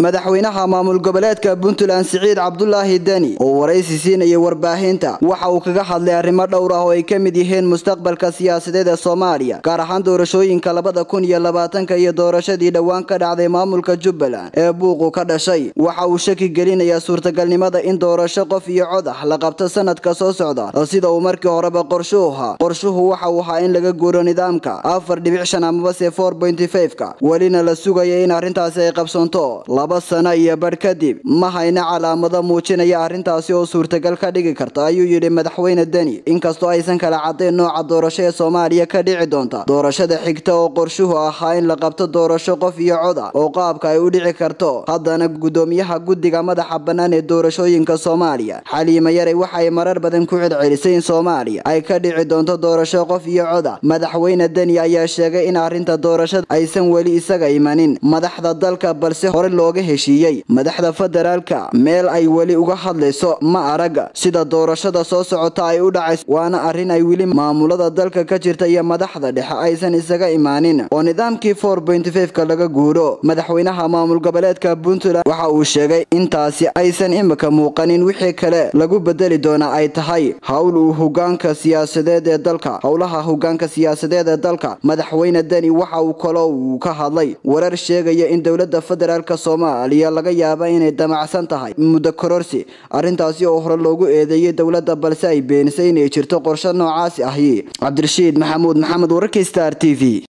madaxweynaha maamul goboleedka puntland siciid cabdulaahi deni oo waraysi siinayay warbaahinta waxa uu kaga hadlay arrimo dhowr ah oo ay ka mid yihiin mustaqbalka siyaasadeed ee soomaaliya gaar ahaan doorashooyinka labada kun iyo labaatanka iyo doorashadii dhowaan ka dhacday maamulka jubbaland ee buuqu ka dhashay waxa uu shaki gelinayaa suurtagalnimada in doorasho qof iyo cod ah la qabto sanadka soo socda sida uu markii horeba qorshuhu ahaa qorshuhu waxa uu ahaa in laga guuro nidaamka afar dhibic shan amabase four pointy five-ka welina la sugaya in arrintaasi ay qabsoonto laba sano iyo badh kadib ma hayna calaamado muujinaya arrintaasi oo suurtagal ka dhigi karta ayuu yidhi madaxweyne deni inkastoo aysan kala caddayn nooca doorasho ee soomaaliya ka dhici doonta doorashada xigta oo qorshuhu ahaa in la qabto doorasho qof iyo cod ah oo qaabka ay u dhici karto haddana gudoomiyaha guddiga madaxa bannaan ee doorashooyinka soomaaliya xaliima yaray waxay marar badan ku celcelisay in soomaaliya ay ka dhici doonto doorasho qof iyo cod ah madaxweyne deni ayaa sheegay in arrinta doorashada aysan weli isaga imanin madaxda dalka balse hore looga heshiiyey madaxda federaalka meel ay weli uga hadlayso ma arag sida doorashada soo socota ay u dhacayso waana arrin ay weli maamulada dalka ka jirta iyo madaxda dhexe aysan isaga imaanin oo nidaamkii four pointy five-ka laga guuro madaxweynaha maamul goboleedka puntland waxa uu sheegay intaasi aysan imika muuqanin wixii kale lagu bedeli doona ay tahay howl uu hogaanka siyaasadeed ee dalka howlaha hogaanka siyaasadeed ee dalka madaxweyne deni waxa uu kaloo uu ka hadlay warar sheegaya in dowladda federaalk soomaaliya laga yaaba inay damacsan tahay muddo kororsi arrintaasi oo hore loogu eedeeyey dowladda balse ay beenisay inay jirto qorshe noocaasi ahi cabdirashiid maxamuud maxamed wararka star t v